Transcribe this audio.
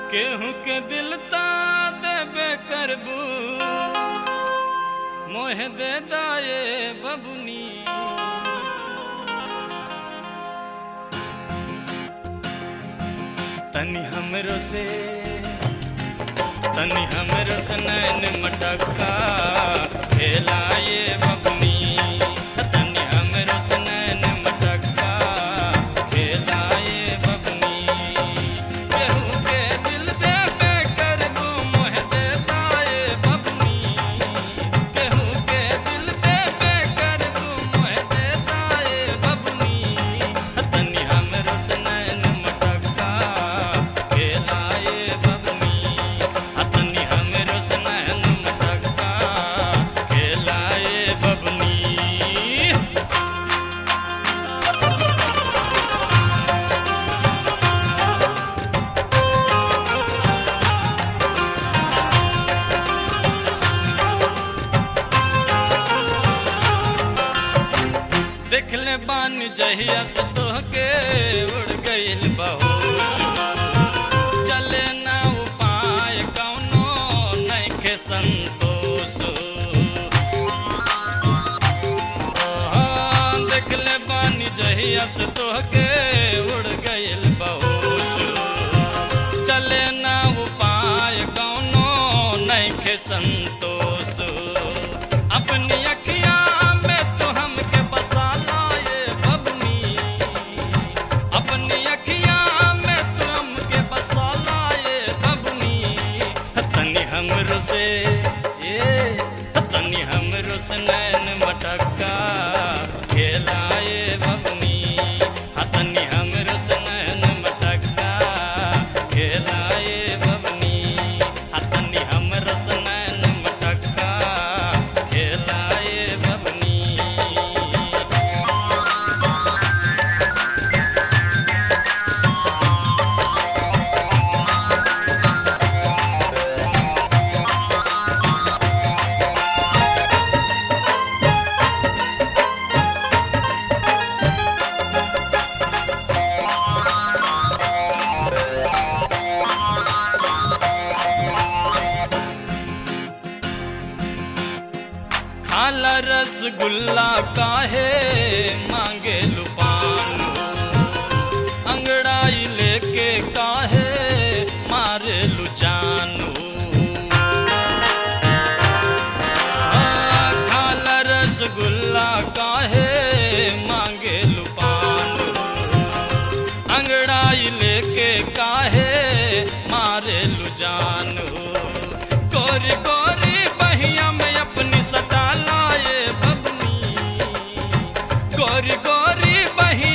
केहू के दिल ता देबे करबू मोह दे दाए बबुनी तनी हमरो से तनी हमरो से नैन मटका खेलाए बबुनी तनी हमरो से नैन मटका खेलाए बबुनी केहू के दिल देबे करबू मोह दे दाए बबुनी केहू के दिल देबे करबू मोह दे दाए बबुनी तनी हमरो से नैन मटका खेलाए बबुनी तनी हमरो से नैन मटका खेलाए बबुनी देखले बानी जहिया से तोहके उड़ गइल बहुत चले ना उपाय कौनो नइखे संतोष हाँ, देखले बानी जहिया से तोहके उड़ गइल बहुत चले ना उपाय कौनो नइखे संतोष अपनी अखिया में तो हमके बसा लाए बबनी अपनी अखिया में तो हमके बसा लाए बबनी तनी हमरो से ए तनी हमरो से नैन मटका खेलाए बबनी तनी हमरो से नैन मटका खेलाए बबनी तनी हमरो से नैन मटका खेलाए बबनी खाला रसगुल्ला काहे मांगे लुपान अंगड़ाई लेके काहे मारे लुचानू खाला रसगुल्ला काहे मांगे लुपान अंगड़ाई लेके काहे मारे लुजान गोरी गोरी बहिया में अपनी सटा लाए बबनी गोरी गोरी बहिया